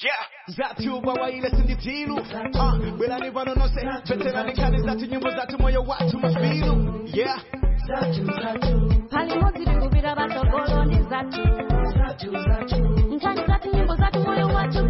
Yeah, zatu bawaile sinditilu uh, Belani vano nose Veterani kani zatu nyimbo zatu moyo watu mafilu Yeah pali modzi tikupita patsogolo ndi zathu nkhani zathu nyimbo zathu moyo wathu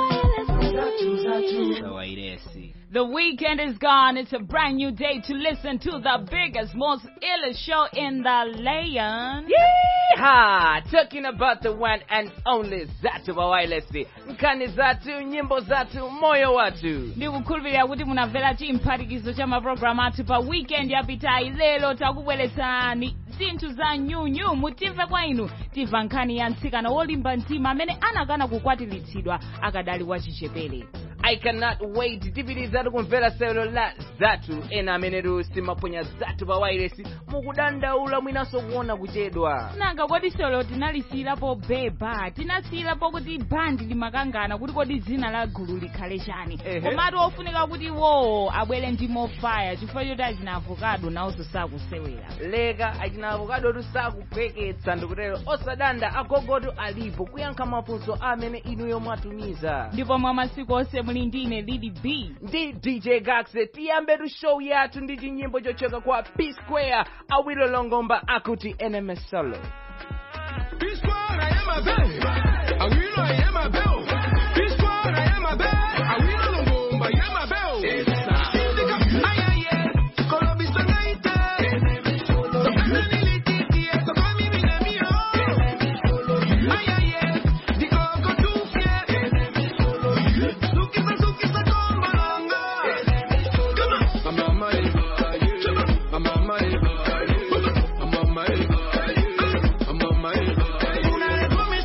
kawairesi The weekend is gone. It's a brand new day to listen to the biggest, most illest show in the land. Yeehaw! Talking about the one and only Zatu Bawailesi. Nkani Zatu, nyimbo Zatu, moyo watu. ndikukhulupirira kuti munamvera chimphatikizo cha mapulogalamu athu pa weekend yapitayi lero takubweretserani zinthu za nyunyu mutimve kwa inu timva nkhani ya mtsikana wolimba mtima amene anakana kukwatiritsidwa akadali wachichepere I cannot wait tipitizatu kumvera sewelo la Zatu ena amenetu simaponya Zatu Bawailesi mukudandaula mwinanso kuona kuchedwa. nanga kodi solo tinalisiyirapo beba tinasiyirapo kuti bandi limakangana kuti kodi dzina la gulu likhale chani Ehe. komatu ofunika kuti wo abwere ndi mofaya chifukwa choti achina avokado nawonso sakusewera leka achina avokadotu sakupweketsa ndikutero osadanda agogotu alipo kuyankha mafunso amene inuyo mwatumiza ndipo mwa masiku onse muli ndine lili b ndi dj gaxe tiyambetu show yathu ndi chinyimbo chochoka kwa p square awilo longomba akuti enemy solo P-Squad, I am a bell. I will, I am a bell. P-Squad, I am a bell. I will, Longomba, I am a bell. Ay, ay, ay. Colombia está gaita. Tocando en el ititi, eso fue mi vida mío. Ay, ay, ay. Digo, con tu fiel. Sukisa, sukisa, con bolongo. Come on. I'm on my I'm on my I'm on my I'm on my Una vez come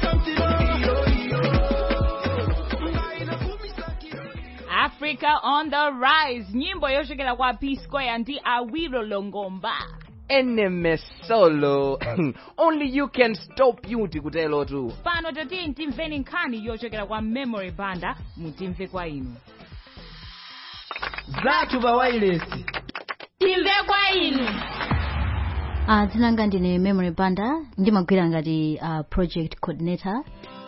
africa on the rise nyimbo yochokera kwa p square ndi awilo longomba enemy solo only you can stop you tikuterotu pano tatiye timveni nkhani yochokera kwa memory banda mutimve kwa inu zathu bawailesi timve kwa inu uh, dzina langa ndine memory banda ndimagwira ngati uh, project coordinator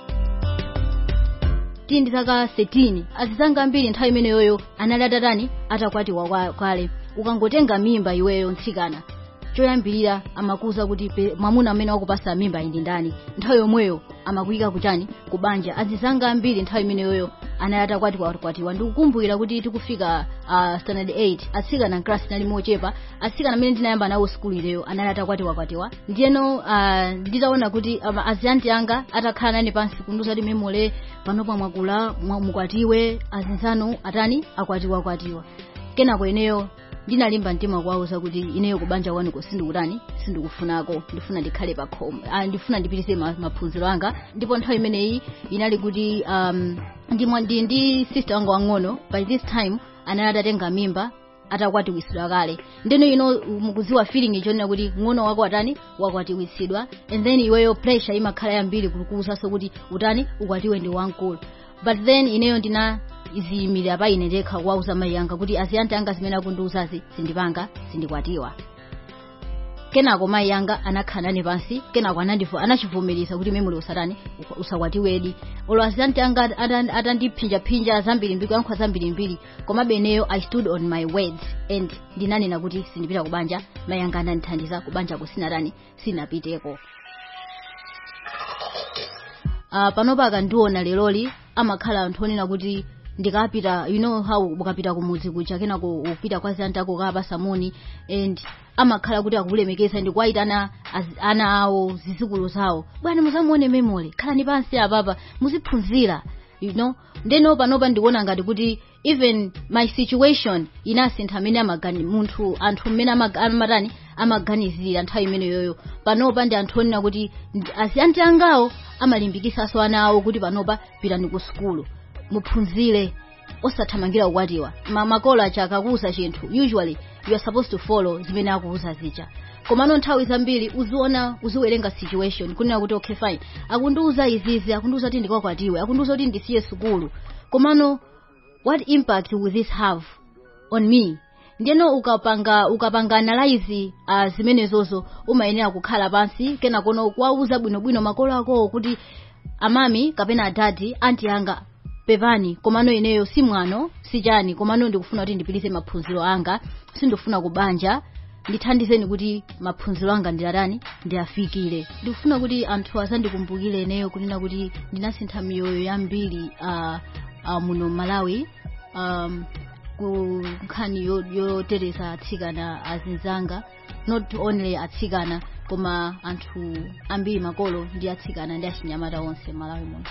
tili ndi zaka 13 azizanga ambiri nthawi imeneyoyo anali atatani atakwatiwa kwa- kwale ukangotenga mimba iweyo mtsikana choyambirira amakuza kuti pe- mwamuna amene wakupasa mimba iyi ndi ndani nthawi yomweyo amakuyika kuchani kubanja azizanga ambiri nthawi imeneyoyo anali atakwatiwa kwatiwa ndikukumbukira kuti tikufika uh, standard 8 atsikana class nali mochepa atsikana amene ndinayamba nawo skulu ileyo anali atakwatiwa kwatiwa ndiyeno uh, nditaona kuti um, azianti anga atakhala nane pansi kunduza kuti memole panopa mwakula mwa- mukwatiwe azinzanu atani akwatiwa kwatiwa kenako ineyo ndinalimba mtima kuwauza kuti ineyo kubanja kwanuko sindikutani sindikufunako ndifuna ndikhale pa khomo ah, ndifuna ndipitise ma- maphunziro anga ndipo nthawi imeneyi inali kuti um, ndi, mwa- ndi, ndi sister wanga wang'ono by this time anali atatenga mimba atakwatiwisidwa kale ndeno ino mukuziwa feeling ichonena kuti ng'ono wako atani wakwatiwisidwa and then iweyo pressure imakhala yambiri kukuuzaso kuti utani ukwatiwe ndi wamkulu but then ineyo ndina iziyimirira pa ine ndekha kuwauza mayi anga kuti azianti anga zimene akundiuzazi sindipanga sindikwatiwa kenako mayi anga anakhala nane pansi kenako anandifu anachivomereza kuti memuli usatani uka- usakwatiwedi olo azianti anga ata- atandiphinjaphinja zambirimbiri kuyankhula zambirimbiri komabe ineyo i stood on my words and ndinanena kuti sindipita kubanja mayi anga anandithandiza kubanja kusinatani sinapiteko uh, panopa akandiona leloli amakhala anthu onena kuti ndikapita you know how ukapita kumudzi kucha kenako upita kwa zianti ako kapa samoni and amakhala kuti akulemekeza ndikuwayitana az- ana awo zizukulu zawo bwana muzamuone memole khalani pansi apapa muziphunzira you know ndeno panopa ndikuona ngati kuti even my situation inasintha amene amagani munthu anthu mmene amag- amatani amaganizira nthawi imeneyoyo panopa ndi anthu onena kuti ndi- azianti angawo amalimbikisaso ana awo kuti panopa pitani ku sukulu muphunzire osathamangira kukwatiwa Ma- makolo acha akakuuza chinthu usually you are supposed to follow zimene akuuza zija komano nthawi zambiri uziona uziwerenga situation kunena kuti okay fine akundiuza izizi akundiuza kuti ndikakwatiwe akundiuza kuti ndisiye sukulu komano what impact will this have on me ndiyeno ukapanga ukapanga analyze uh, zimenezozo umayenera kukhala pansi kenakono kuwauza bwinobwino makolo akowo kuti amami kapena adadi anti anga pepani komano ineyo si mwano si chani komano ndikufuna kuti ndipitise maphunziro anga sindifuna kubanja ndithandizeni kuti maphunziro anga ndilatani ndiafikire ndikufuna kuti anthu asandikumbukire ineyo kunena kuti ndinasintha miyoyo yambiri uh, uh, muno malawi um, ku nkhani yo- yoteteza atsikana azinzanga not only atsikana koma anthu ambiri makolo ndi atsikana ndi achinyamata onse malawi muno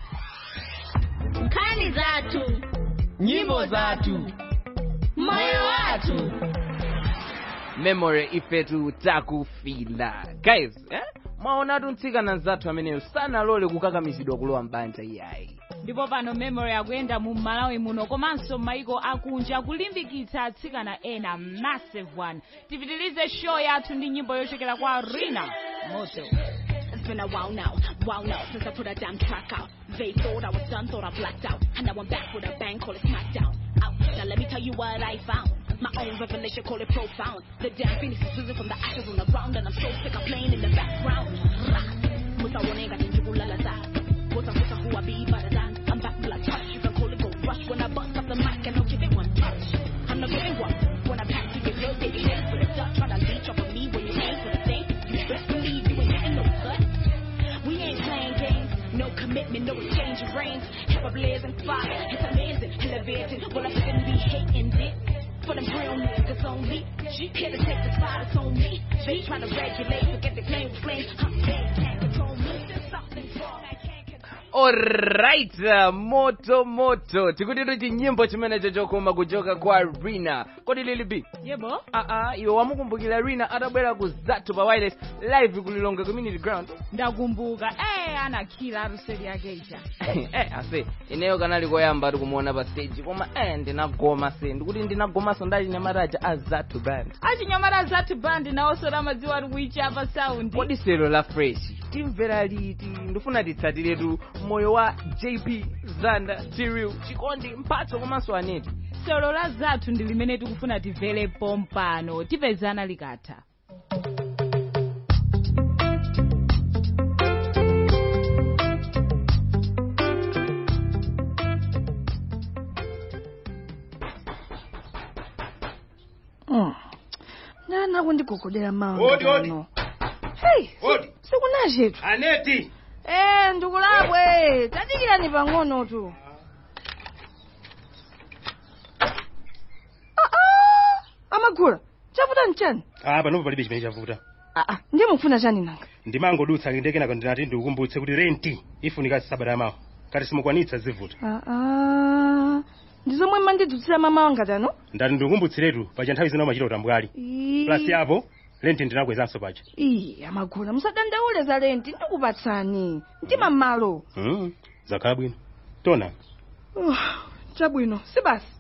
nkhani zathu nyimbo zathu moyo wathu memory ifetu takufila guys eh? mwaonatu mtsikana zathu ameneyo sanalole kukakamizidwa kulowa mbanja iyayi ndipo pano memory akuyenda mu malawi muno komanso maiko akunja kulimbikitsa atsikana ena massive one tipitilize show yathu ndi nyimbo yochokera kwa rina moto It's been a while now, while now since I put a damn track out. They thought I was done, thought I blacked out. And now I'm back with a bang, call it smackdown. Out. Now let me tell you what I found. My own revelation, call it profound. The damn phoenix is risen from the ashes on the ground, and I'm so sick of playing in the background. Rah. Musa wanega ninjugulala za. Musa musa who I be better than. I'm back till I touch. You can call it go rush when I bust up the mic and I'll give it one touch. I'm not giving one. When I pack to your girl, take it in for the duck. Try to leech off of me when you aim for the thing. You best believe you ain't getting no cut. We ain't playing games, no commitment, no exchange of reins. Have a blazing fire, it's amazing, elevating. Well, I shouldn't be hating it. For them real niggas only. Here to take the spot, it's on me. They trying to regulate, forget the claim with flames. I'm they can't control me. There's something wrong, I can't control. alright uh, moto moto tikutitu chinyimbo chimenecho chokoma kuchoka kwa rina kodi lili b yebo aa iwe wamukumbukira rina atabwera ku zathu pa wireless live kulilonga community ground ndakumbuka eh anakhila aruseli yake ija eh ase ineyo kanali koyamba tikumuona pa stage koma eh ndinagoma se ndikuti ndinagomaso ndali nyamataja a zathu band achinyamata zathu bandi nawonso ramadziwa ari kuichapa saundi kodi selo la fresh timvera liti ndifuna titsatiretu moyo wa jp zanda tiriu chikondi mphatso komanso aneti solo la zathu ndi limene tikufuna timverepo mpano tipezana likatha nana kundigogodera Odi, odi. mawa hey Odi. sikunachetu Aneti. eh ndikulabwe tadikirani pang'ono tu Ah, ah, amagula chavuta nchani Ah, panopo palibe chimene chavuta. aa ndiye mukufuna chani nanga Ndimangodutsa kenako ndinati ndikukumbutse kuti renti ifunika sabata mawa. Kati simukwanitsa zivuta. aa ndizomwe mandidutsira mama wanga tano Ndati ndikukumbutsiretu paja nthawi zina umachita utambwali. Plus yapo renti ndinakwezanso paja. iyi amagula musadandaule za lenti ndikupatsani ndima mmalo Mm. Zakhala bwino. Tona. Uh, chabwino si basi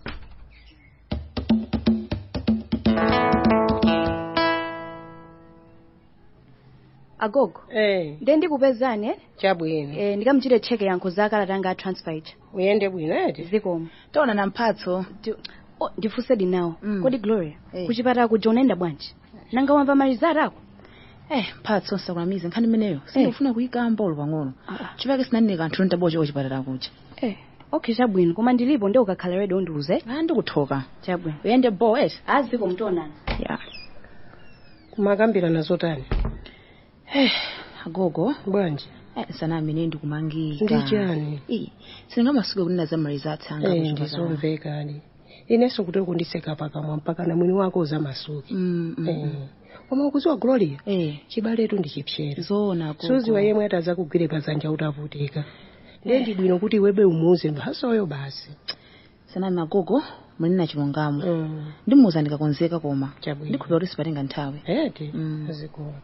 agogo Eh, nde ndikupezani eh? chabwino. eh, ndikamuchite cheke yankho za kalata anga a transfer ija Uyende bwino eti. zikomo tona na mphatso Ndi- oh, ndifunsedi nawo Mm. kodi gloria Eh. kuchipatala kuja unaenda bwanji nanga wamva malizati ako eh mphatso sakunamiza nkhani imeneyo sindifuna kuyika mbolo pang'ono chipake sinanine kanthu ntabocha kuchipatala kuja eh okay chabwino koma ndilipo ndi ukakhala ready undiuze ah ndikuthoka chabwino uyende bo eti aziko mtonana ya Kumakambirana zotani. eh agogo Bwanji. eh sana amene ndikumangika Ndi chani? eh singamasuke kunena za malizati anga Eh, kuchipatala. ndizomvekani. Inenso kuti kundiseka pakamwa mpaka na mwini wako uzamasuki. mm, mm, Eh. mm. Koma ukuziwa Gloria, eh chibaletu ndi chipsera. zona agogo Suziwa yemwe ataza kugwire pazanja utavutika. Ndiye ndi bwino kuti iwebe umuze mphasoyo basi. sanami agogo mulina chilungamo Mm. ndimuza ndikakonzeka koma Chabwino. ndikhulupira kuti sipatenga nthawi Eti. Mm. Zikoma.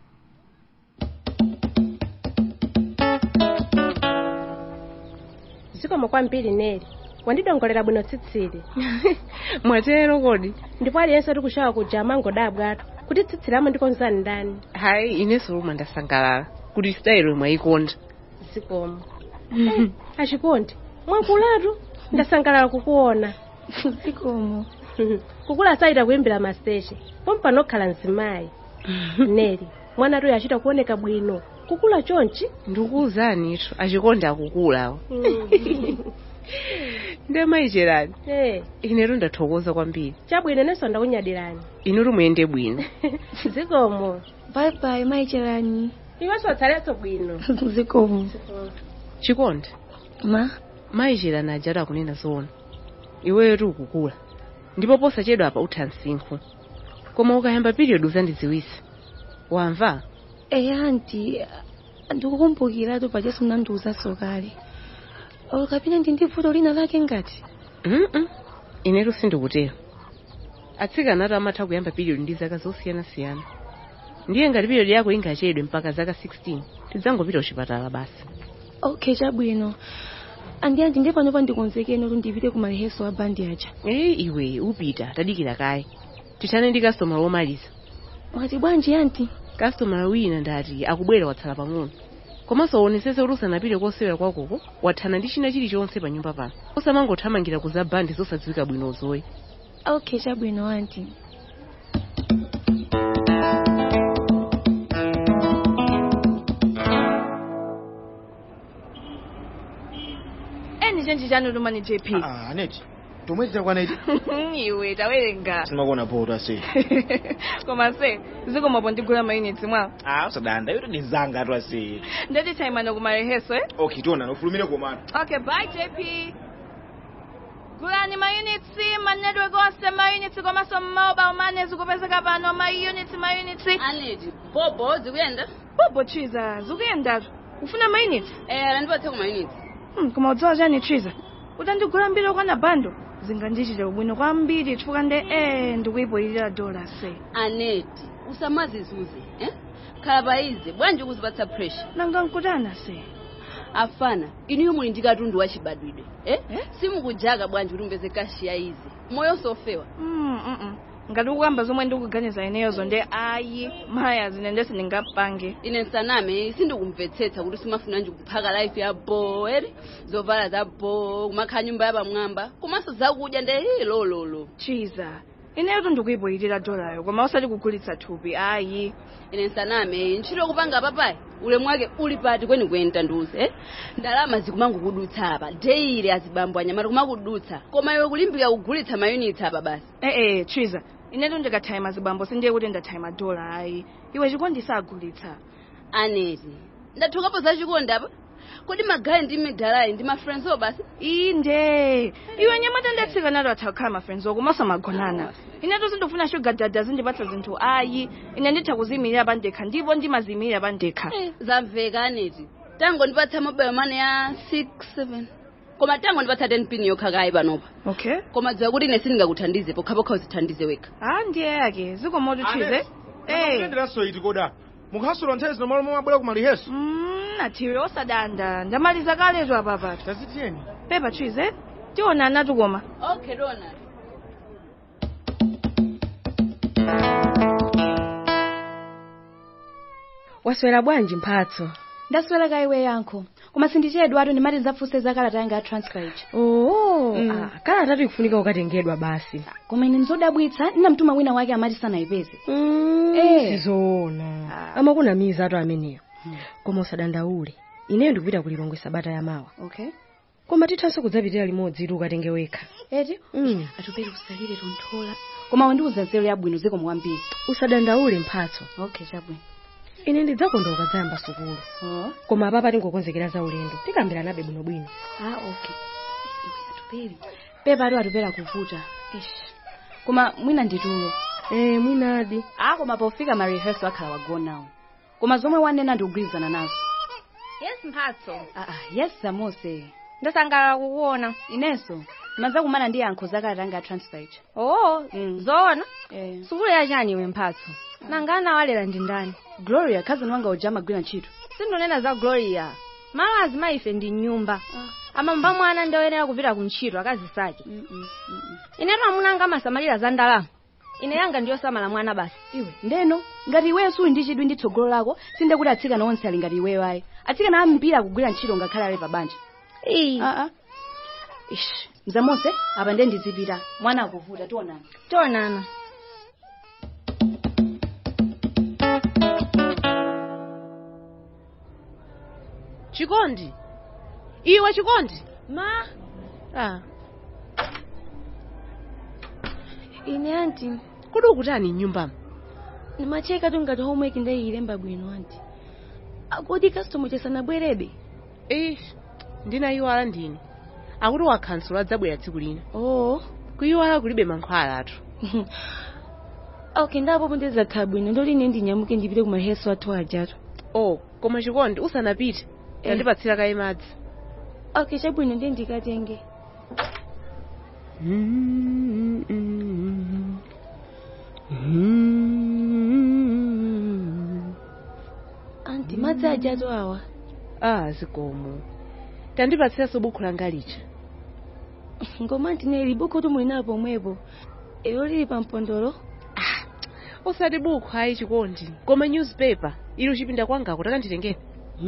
zikomo kwambiri neri wandidongolera bwino tsitsili mwatero kodi ndipo aliyense tikushawa kuja amangodabwa atu kuti tsitsilamo ndikonzani ndani hayi inenso lomwe ndasangalala kuti sitayilo mwayikonda zikomo Eh, achikondi mwakulatu ndasangalala kukuona zikomo kukula saita kuimbira masteche pompano okhala mzimayi neri mwana tuyo achita kuoneka bwino kukula chonchi ndikuwuzani ito achikondi akukulawo ndi amayicherani Eh, inetu ndathokoza kwambiri chabwino nenso ndakunyadirani inutu muyende bwino zikomo bye bye mayicherani iwenso utsaletso bwino zikomo chikondi ma mayicherani ajatu akunena zoona iweyo ukukula ndipo posachedwa apa utha msinkhu koma ukayamba period uzandidziwisa wamva eya anti ndikukumbukiratu pachesu mnandiuzaso kale olukapina ndi ndi vuto lina lake ngati mm inetu sindikutero atsikana atu amatha kuyamba period ndi zaka zosiyanasiyana ndiye ngati period yako ingachedwe mpaka zaka 16 tidzangopita kuchipatala basi okay chabwino andi anti ndi pano pandikonzekeni kuti ndipite ku maliheso a bandi aja ee iwe upita tadikira kaye tithane ndi kastomala womaliza mwati bwanji anti kastomala wina ndati akubwera watsala pang'ono komanso uonesese kuti usanapite kosewera kwakoko wathana ndi china chilichonse pa nyumba pano usamangothamangira kuza bandi zosadziwika bwinozoyi okay chabwino anti eni chenji chanu tumani jp Ah, aneti tomwezi takwana iti iwe tawerenga simakuona poto ase koma se zikomapo ndigula mayunitsi mwawo ah usadanda yoto ni zanga atu ase ndati taimano ku maliheso eh? okay tiona ufulumire komatu okay bye jp gulani mayunitsi manetwork onse mayunitsi komanso mobile money zikupezeka pano mayunitsi mayunitsi aneti bobo zikuyenda bobo chiza zikuyendatu ufuna mayunitsi eh andipatse ku mayunitsi Hmm, koma udziwa chani chiza utandigula mbiri okwana bando zingandichite ubwino kwambiri chifukwa nde eh ndikuyipoyirira dola se aneti usamazizuze eh khala paize bwanji ukuzipatsa pressure nanga nkutana se afana inuyo muli ndi katundu wachibadwidwe eh? simukujaka bwanji kuti mpeze kashi ya izi moyo sofewa Mm, mm, mm. ngati ukuyamba zomwe ndikuganiza ineyozo nde ayi maya zine ndesi ndingapange ine nsaname sindikumvetsetsa kuti simafuna nje kuphaka life ya bo eri zovala za bo kumakhala nyumba ya pamwamba komanso zakudya nde lololo chiza ineyoto ndikuyipoyirira dolayo koma usati kugulitsa thupi ayi ine nsaname ntchito yokupanga papayi ulemu wake uli pati kweni kuyenda nduze eh? ndalama zikumangokudutsa apa deire azibambo anyamata kumakudutsa koma iwe kulimbika kugulitsa mayunitsi apa basi ee chiza ineto ndikathaima zibambo sindiye kuti ndathaima dola ayi iwe chikondi sagulitsa aneti ndathukapo za chikondi apa kodi magayi ndi midalayi ndi mafriendso basi inde iwe nyamata ndatsika nato atha kukhala mafriendso komanso magonana ineto sindifuna sugar dada zindipatsa zinthu ayi ine nditha kuziyimirira pandekha ndipo ndimaziyimirira pandekha zamveka aneti tango ndipatsa mobile money ya 67 koma tango ndipatsa 10 pin yokha kayi panopa okay koma dziwa kuti ine sindingakuthandize pokhapokha uzithandize wekha ah ndiye yake zikomoto chize eh kuyenderaso iti koda mukhasula nthawi zino malo momwe abwera ku maliheso nathiwe osadanda ndamaliza kaletu apapatu tazitiyeni pepa chize tiona natu koma okay dona waswera bwanji mphatso ndaswera kaiwe yankho koma sindichedwa atu ndimati ndidzafunse za kalata yanga ya transfer ija oo Mm. ah, kalata ikufunika ukatengedwa basi koma ine ndizodabwitsa ndinamtuma wina wake amati sanayipeze Eh. sizoona amakunamiza atu ameneyo koma usadandaule ineyo ndikupita kulilongwe sabata ya mawa okay koma tithanso kudzapitira limodzi ili ukatenge wekha eti Mm. atupere usalire tonthola koma wandiuza nzeru yabwino ziko muwambiri usadandaule mphatso okay chabwino ine ndidzakonda ukadzayamba sukulu koma apapa tingokonzekera za ulendo tikambiranabe bwinobwino ah okay iwe atupere pepa atu atupera kuvuta ish koma mwina nditulo eh mwinadi ah koma pofika ma rehearsal akhala wagonawo koma zomwe wanena ndikugwirizana nazo yes mphatso ah ah yes samose ndasangalala kukuona inenso maza kumana ndi yankho zakalata yanga ya transfer ija oo zoona eh. sukulu yachani iwe mphatso nangana walera ndi ndani gloria cousin wanga uja amagwira ntchito sindonena za gloria malo azimaife ndi nyumba amamba mwana ndoyenera kupita ku ntchito akazisake inetu amuna anga amasamalira za ndalama ine yanga ndiyosamala mwana basi iwe ndeno ngati iweyo suli ndi chidwi ndi tsogolo lako sinde kuti atsikana onse ali ngati iweyo ayi atsikana ambiri akugwira ntchito ngakhale ali pabanja ii ah ah ish mzamonse apa nde ndizipita mwana akuvuta tionana tionana chikondi iwe chikondi ma ah ine anti kodi ukutani mnyumbamo nimacheka tu ngati homework ndayilemba bwino anti akodi customer chasanabwerebe eh ndinayiwala ndine akuti wakhansula adzabwera tsiku lina oh kuyiwala kulibe mankhwala atu okay ndapo ndizakhala bwino ndoti ine ndinyamuke ndipite ku mareheso athu ajatu oh koma chikondi usanapite yandipatsira kaye madzi okay chabwino ndiye ndikatenge anti madzi ajatu awa ah zikomo tandipatsiranso buku langa licha ngoma anti neli buku tu muli napo pomwepo ilo lili pa mpondolo usati buku ayi chikondi koma newspaper ili uchipinda kwangako takanditengera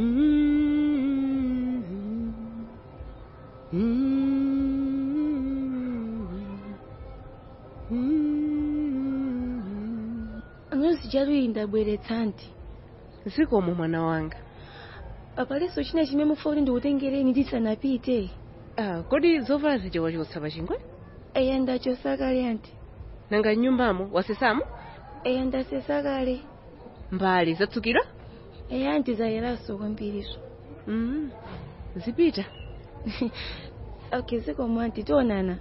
nyuzi chatu iyi ndabweretsa anti zikomo mwana wanga apalenso china chimene mufuna kuti ndikutengereni tisanapite ah, kodi zovala zija wachotsa pa chingwe eya ndachotsa kale anti nanga mnyumbamo wasesamo eya ndasesa kale mbali zatsukira eya anti zayeraso kwambiriso mm. zipita okay zikomo anti tionana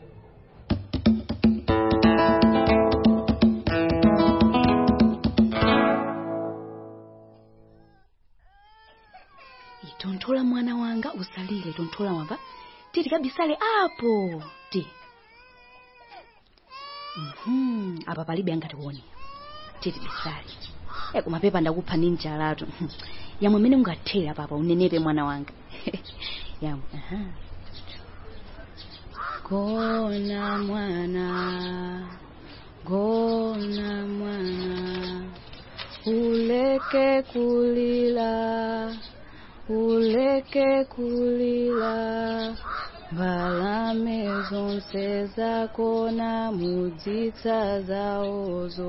tonthola mwana wanga usalire tonthola wamva titi kabisale apo ti Mhm, apa palibe angatione titi bisale e kumapepa ndakupha ni njalatu yamwe mene ungathera papa unenepe mwana wanga yamwe aha gona mwana gona mwana uleke kulila uleke kulila mbalame zonse zakona mudzitsa zawozo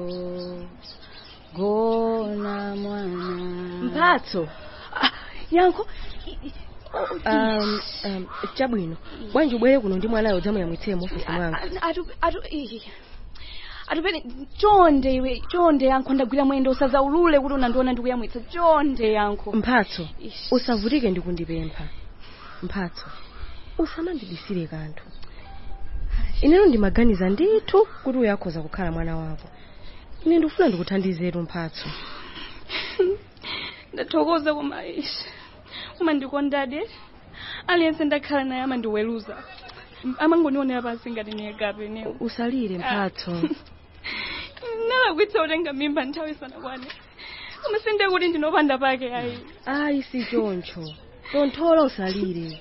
gona mwana mphatso yankho um, um, chabwino bwanji ubwere kuno ndi mwanayo udzamuyamwitsire mu ofisi mwanga atu atu ii. atupene chonde iwe chonde yankho ndagwira mwendo usazaulule kuti unandiona ndikuyamwitsa chonde yankho mphatso usavutike ndikundipempha mphatso usamandibisire kanthu ineno ndimaganiza ndithu kuti uyakhoza kukhala mwana wako ine ndikufuna ndikuthandizetu mphatso ndathokoza koma ishi umandikondade aliyense ndakhala naye amandiweluza amangondionera pansi ngati niyekape ne usalire mphatso nalakwitsa utenga mimba nthawi isanakwane koma sinde kuti ndinopanda pake ayi ayi si choncho tonthola usalire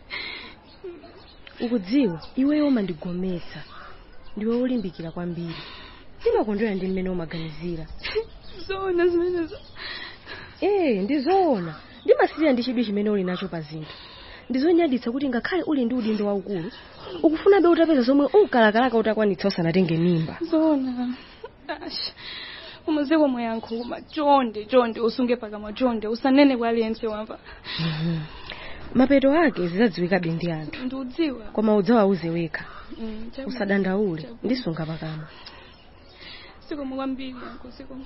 ukudziwa iweyo umandigometsa ndiwe ulimbikira kwambiri ndimakondwera ndi mmene umaganizira zoona zimenezo ee ndizoona ndimasirira ndi chidwi chimene uli nacho pa zinthu ndizonyaditsa kuti ngakhale uli ndi udindo waukulu ukufunabe utapeza zomwe unkalakalaka utakwanitsa usanatenge mimba zoona Ash, umaziko mwayankho koma chonde chonde usunge pakamwa chonde usanene kwa aliyense wamva mapeto ake zizadziwikabe ndi anthu ndiudziwa koma udzawauze wekha Mm, chabwino. usadandaule Chabwino. ndisunga pakamwa sikomo kwambiri yankho sikomo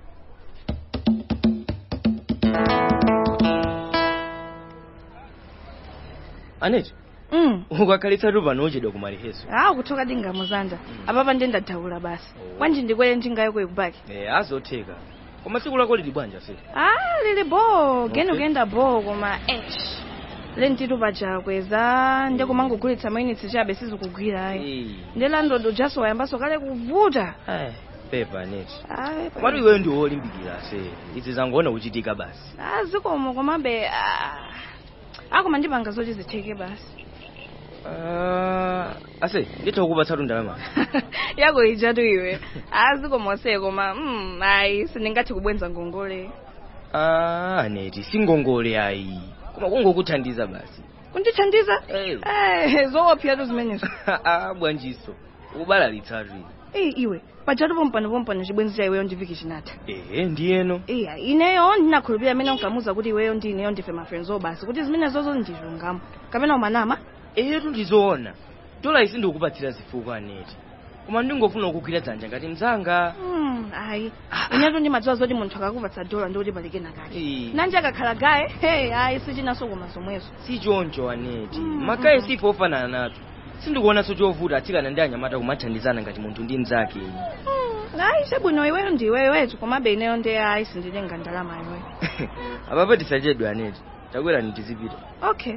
aneti mm. ukakhalitsa tu pano uchedwa kumaliheso ah kuthoka dingamuzanda apapa ndiye ndadaula basi bwanji ndikwere njingayo kwekubaki eh azotheka koma tsiku lako lili bwanja se ah lili bo geni Okay. kuyenda bo koma esh le ntito pachakweza ndiye kumangogulitsa mayunitsi chabe sizikugwira ayi ndiye landodo jaso wayambaso kale kuvuta Eh, pepa aneti Ayi, pa- komatu iweyo ndi wolimbikira se izi zangoona kuchitika basi ah zikomo komabe ah ah, koma ndipanga zoti zitheke basi Ah, ase nditha kukupatsatu ndalama yako ijatu iwe ah zikomo se koma mm, ayi sindingathe kubwenza ngongole Ah, aneti singongole ayi koma kungokuthandiza basi kundithandiza Eh. eh zoopyatu zimenezo Ah, bwanjiso ukubalalitsatu eyi iwe pajatu pompano pompano chibwenzi cha iweyo ndiviki chinatha ehe ndiyeno iya ineyo ndinakhulupirira amene unkamuza kuti iweyo ndi ineyo ndife mafrenzo basi kuti zimene zozo ndizilungamo kapena umanama ehetu ndizoona dola isi ndikukupatsira zifukwa aneti koma ndingofuna kukugwira dzanja ngati mzanga Hmm, ayi inetu ndimadziwa zoti munthu akakupatsa dola ndikuti palike nakale Eh. nanji akakhala gaye hey ayi sichinaso koma zomwezo si choncho aneti makaye sife ofanana nacho sindikuonanso chovuta atsikana ndi anyamata kumathandizana ngati munthu ndi mnzake ayi chabwino iweyo ndi iweyo wetu komabe ineyo ndi ayi sindilenga ndalama iweyo apapo tisachedwe aneti takwera tizipita okay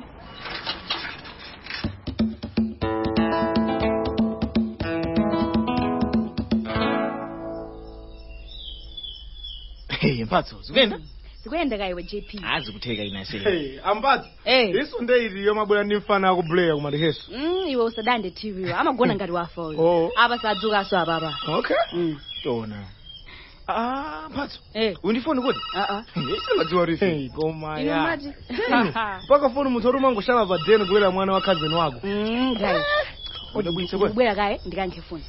Hey, mphatso zikuyenda zikuyenda kaiwe jp azikutheka inase Hey, ambatso iso nde iliyo mabwera ndi mfana akubleya kumaliheso Mm, iwe usadande tv wa amagona ngati wafa uyu Oh. apa sadzukanso apapa okay Mm. tona ah mphatso Eh. undifoni kuti singadziwa rifi Hey, koma Inu ya mati? Hey, mpaka foni munthu oti umangoshala pa deni kubwera mwana wa cousin wako Mm, guys udabwitse bwe ubwera kaye ndikankhe foni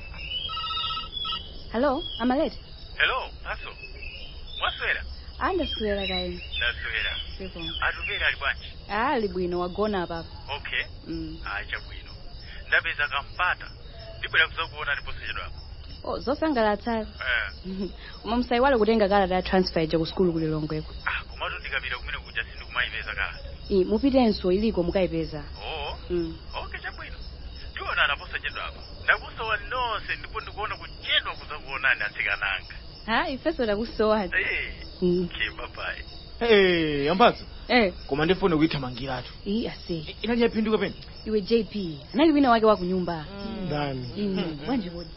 hallo amalete Hello, Paso. Mwaswera? andaswera kaye Ndaswera. Sifo. Atupera ali bwanji? ali bwino wagona apapa Okay. Mm. Ayi chabwino. Ndapeza kampata. Ndibwera kuzakuona ndiposachedwapo. oh zosangalatsa Eh. koma musayiwale kutenga kalata ya transfer ija ku skulu kulilongweko Komatu ndikapita kumene kuja sindikumayipeza kale. i mupitenso iliko mukayipeza Oh. Mm. Okay chabwino. Ndiona anaposachedwapo. Ndakusowa nonse ndipo ndikuona kuchedwa kuzakuonani atsikananga. ha ifeso takusowani Eh. Mm. Okay, bye bye. hey amphatso eh koma ndifone kuyithamangiratu iyi ase inanyaphinduka pene iwe jp anali wina wake wa kunyumba ndani Mm, bwanji kodi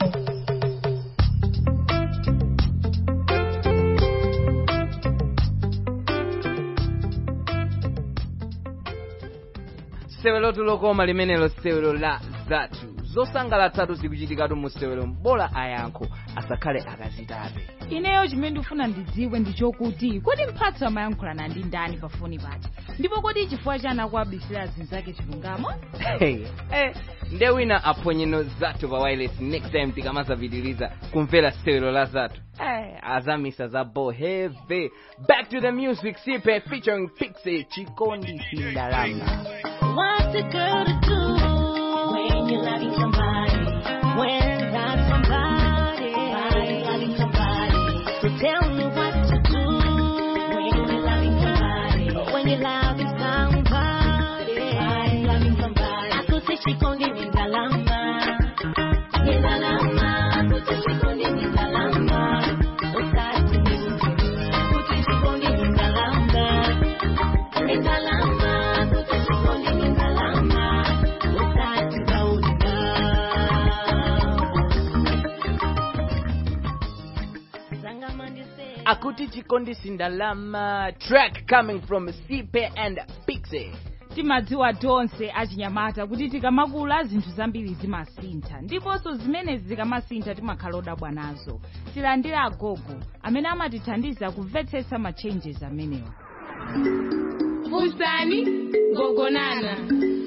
sewelo tulokoma limenelo sewelo la zathu zosangalatsatu zikuchitikatu mu sewelo mbola ayankho asakhale akazitape ineyo chimene ndifuna ndidziwe ndi chokuti kodi mphatso amayankhulana ndi ndani pafoni paja ndipo kodi chifukwa chani akuabisira zinzake chilungamo hey, eh, nde wina aphwanyeno zathu pa wireless next time tikamazapitiliza kumvera sewelo la zathu eh, azamisa za boheve back to the music sipe featuring pixie chikondi sindalama What's a girl to do when you're loving somebody? When that somebody, somebody loving somebody. So tell me what to do when you're loving somebody. When you're loving somebody, somebody loving somebody. Akute chikondi ni ndalama, ni ndalama. Akute chikondi ni ndalama. Usati ni mtu. Akute chikondi ni ndalama, ni ndalama. Akute chikondi ni ndalama. Usati kaunda. akuti chikondi sindalama track coming from sipe and pixie timadziwa tonse achinyamata kuti tikamakula zinthu zambiri zimasintha ndiponso zimenezi zikamasintha timakhala odabwa nazo tilandira agogo amene amatithandiza kumvetsetsa ma changes amenewa Funsani gogonana.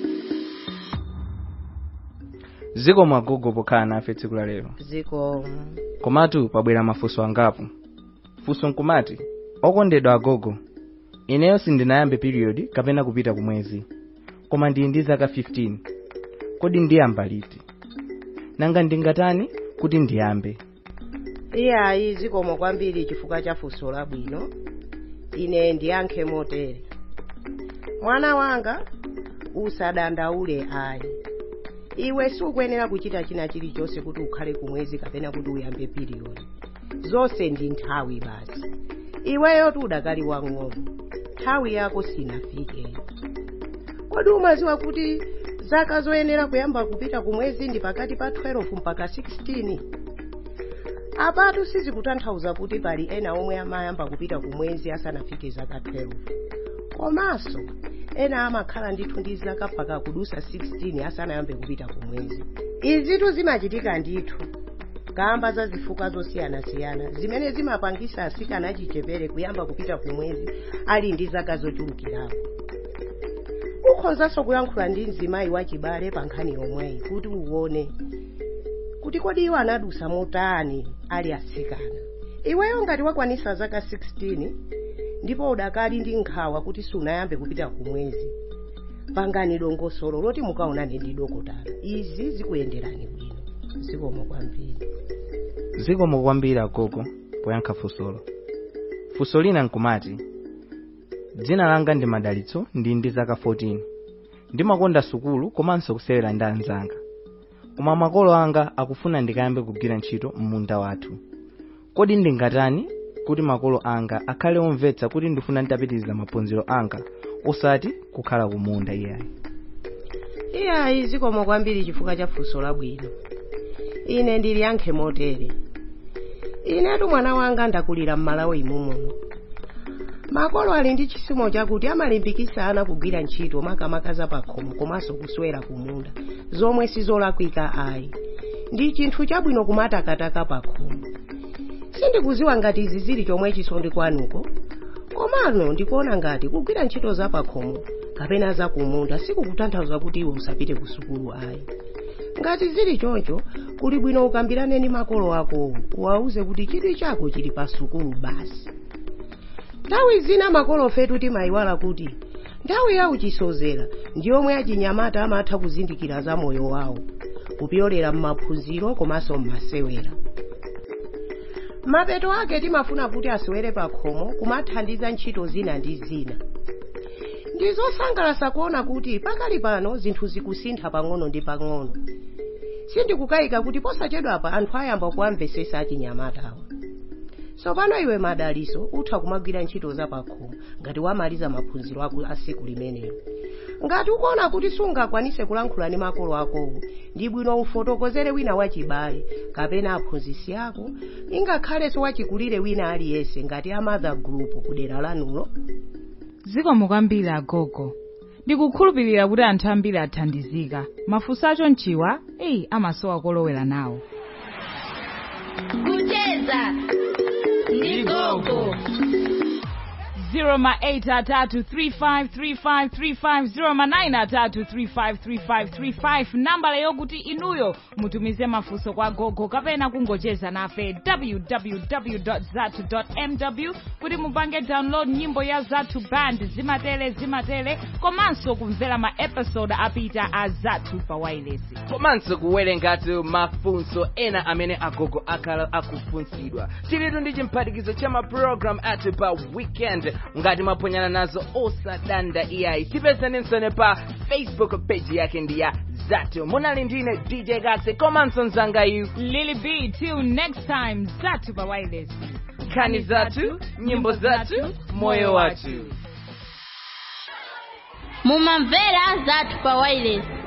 ziko mwagogo pokhala nafe tsiku la lero ziko komatu pabwera mafunso angapo funso nkumati okondedwa agogo ineyo sindinayambe period kapena kupita kumwezi koma ndili ndi zaka 15 kodi ndiyamba liti nanga ndingatani kuti ndiyambe iyayi zikomo kwambiri chifukwa cha funso labwino ine ndiyankhe motere mwana wanga usadandaule ayi iwe sukuyenera kuchita china chilichonse kuti ukhale kumwezi kapena kuti uyambe piriyodi zonse ndi nthawi basi iweyo udakali wang'ono nthawi yako sinafike kodi umaziwa kuti zaka zoyenera kuyamba kupita kumwezi ndi pakati pa 12 mpaka 16 apatu sizikutanthauza kuti pali ena omwe amayamba kupita kumwezi asanafike zaka 12 komanso ena amakhala ndithu ndi zaka mpaka kudusa 16 asanayambe kupita kumwezi izitu zimachitika ndithu kamba za zifukwa zosiyanasiyana zimene zimapangisa asikana achichepere kuyamba kupita kumwezi ali ndi zaka zochulukirapo ukhozanso kuyankhula ndi mzimayi wachibale pa nkhani yomweyi kuti uwone kuti kodi iwo anadusa motani ali atsikana iweyo ngati wakwanisa zaka 16 ndipo udakali ndi nkhawa kuti sunayambe kupita kumwezi pangani dongosolo loti mukaonane ndi dokotala izi zikuyenderani bwino zikomo kwambiri zikomo kwambiri agogo poyankha funsolo funso lina nkumati dzina langa ndi madalitso ndi ndi zaka 14 ndimakonda sukulu komanso kusewera ndi anzanga koma makolo anga akufuna ndikayambe kugwira ntchito m'munda wathu kodi ndingatani kuti makolo anga akhale omvetsa kuti ndifuna nditapitiriza maphunziro anga osati kukhala kumunda iyayi iyayi zikomo kwambiri chifukwa cha funso labwino ine ndili yankhe motere inetu mwana wanga ndakulira m'malawi mumomo makolo ali ndi chisomo chakuti amalimbikitsa ana kugwira ntchito makamaka za pakhomo komanso kuswera kumunda zomwe sizolakwika ayi ndi chinthu chabwino kumatakataka pakhomo sindikuziwa ngati izi zili chomwechi ndi kwanuko komano ndikuona ngati kugwira ntchito za pakhomo kapena za kumunda sikukutanthauza kuti iwe usapite ku sukulu ayi ngati zili choncho kuli bwino ukambirane ndi makolo akowo uwauze kuti chidwi chako chili pa sukulu basi nthawi zina makolo fetu timayiwala kuti nthawi ya uchisozera ndi yomwe achinyamata amatha kuzindikira za moyo wawo kupyolera m'maphunziro komanso m'masewera mapeto ake timafuna kuti asewere pakhomo kumathandiza ntchito zina ndi zina ndi zosangalatsa kuona kuti pakali pano zinthu zikusintha pang'ono ndi pang'ono sindikukayika kuti posachedwapa anthu ayamba kuwamvetsetsa achinyamatawa tsopano iwe madaliso utha kumagwira ntchito za pakhomo ngati wamaliza maphunziro ako a tsiku limenelo ngati ukuona kuti sungakwanise kulankhula ndi makolo akowo ndi bwino ufotokozere wina wachibale kapena aphunzitsi ako ingakhalenso wachikulire wina aliyense ngati a mother group kudera lanulo zikomo kwambiri agogo ndikukhulupirira kuti anthu ambiri athandizika mafunso acho mchiwa eyi amasowa kolowera nawo kucheza ndi gogo 0 nambala yokuti inuyo mutumize mafunso kwa gogo kapena kungocheza nafe www.zatu.mw kuti mupange download nyimbo ya zatu band zimatele zimatele komanso kumvera ma episode apita a zatu pa wireless komanso kuwerengatu mafunso ena amene agogo akhala akufunsidwa tilitu ndi chimphatikizo cha mapulogalamu athu pa weekend ngati mwaphonyana nazo osadanda iyayi tipezeninso pa facebook page yake ndi ya zatu munali ndine dj gase komanso mzangayu lily b till next time zatu pa wireless nkhani zathu nyimbo zathu moyo wathu mumamvera zathu pa wireless